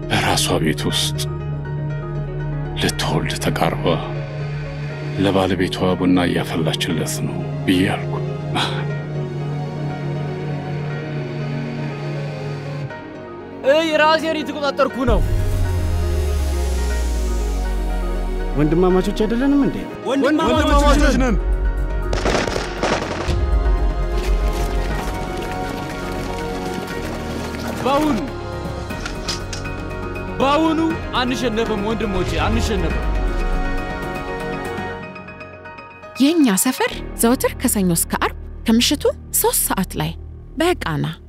በራሷ ቤት ውስጥ ልትወልድ ተቃርባ ለባለቤቷ ቡና እያፈላችለት ነው ብዬ አልኩ። እይ ራሴን የተቆጣጠርኩ ነው። ወንድማማቾች አይደለንም እንዴ? ወንድማማቾች ነን። በአሁኑ በአሁኑ አንሸነፍም ወንድሞቼ፣ አንሸነፍም። የእኛ ሰፈር ዘወትር ከሰኞ እስከ አርብ ከምሽቱ ሶስት ሰዓት ላይ በቃና